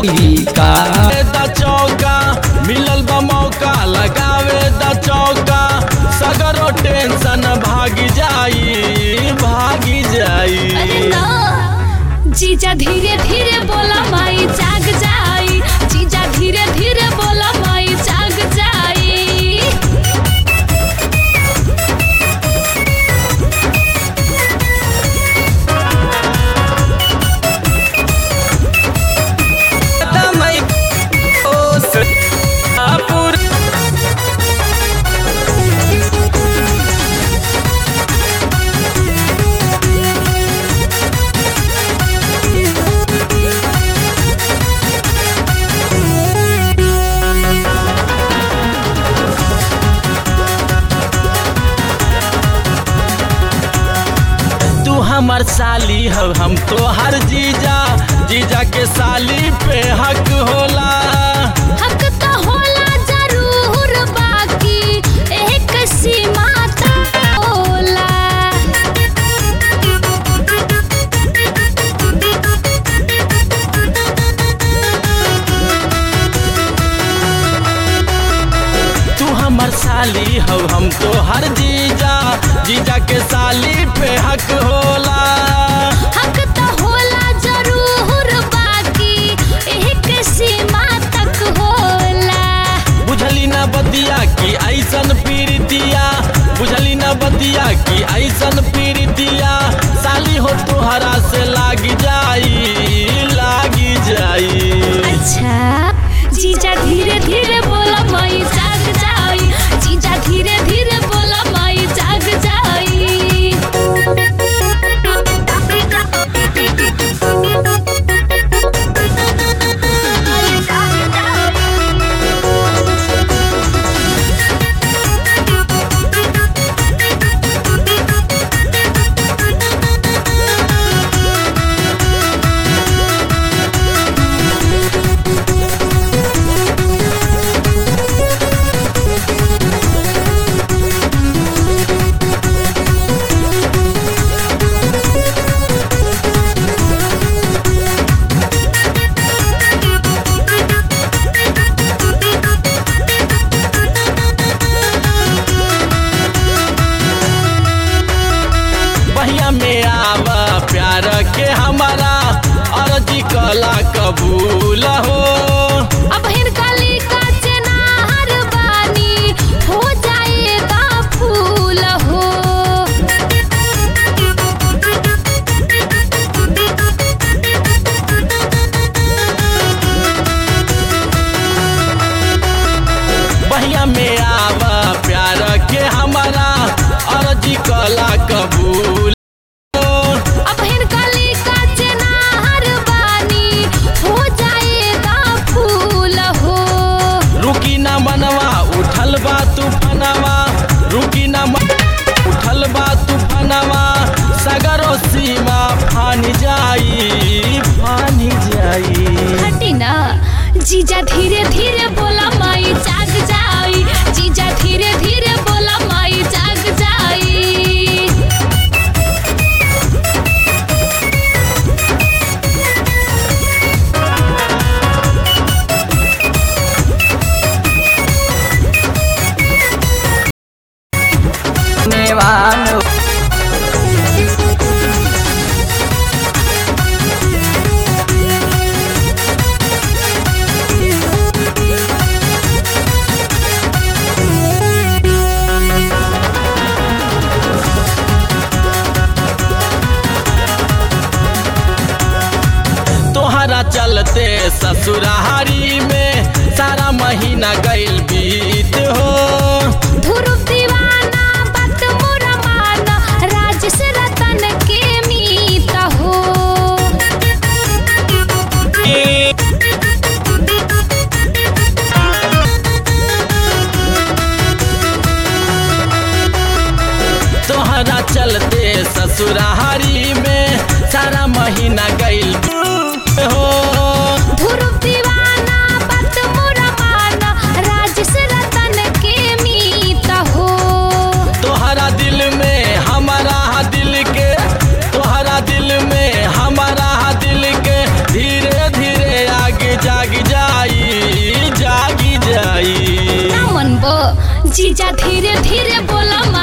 का द चौका मिलल बा मौका लगावे द चौका सगरो टेंशन भागी जाई भागी अरे जाई ना जीजा धीरे धीरे बोला माई जाग जाई जीजा धीरे धीरे बोला माई जाग जाई तमई ओ सपुर तू हमर साली हो हम तो हर जीजा जीजा के साली पे हक होला हक तो होला जरूर बाकी एक सीमा तक होला तू हमर साली हो हम तो हर जीजा जीजा के साली पे हक होला हक तो होला जरूर बाकी एक सीमा तक होला बुझली ना बतिया की ऐसन पीरितिया बुझली ना बतिया की ऐसन पीरितिया साली हो तुहरा से लागी जाई लागी जाई अच्छा जीजा धीरे धीरे बोला माई जाग जाई जीजा धीरे धीरे बोला माई जाग बहिया में आवा प्यार के हमारा अर्जी कला कबूल हो अब हिनकाली का चनार बानी हो जाएगा फूल हो बहिया में आवा प्यार के हमारा अर्जी कला कबूल हो अब हिनकाली का चनार बानी हो जाएगा फूल हो रुकी ना मनवा उठल बा तूफानवा रुकी ना मन उठल बा तूफानवा सगरो सीमा फानी जाई फानी जाई हटी ना जीजा धीरे धीरे बोला माई जाग जाई जीजा धीरे धीरे बोला माई जाग जाई नेवानो तोहरा चलते ससुरारी में सारा महीना गइल बीत हो ध्रुव दीवाना बात मोरा माना राजेश रतन के मीत हो तोहरा चलते ससुरारी में सारा महीना गइल हो ध्रुव दीवाना बात मोरा माना राजेश रतन के मीत हो तोहरा दिल में हमारा दिल के तोहरा दिल में हमारा दिल के धीरे धीरे आगे जा जीजा धीरे धीरे बोला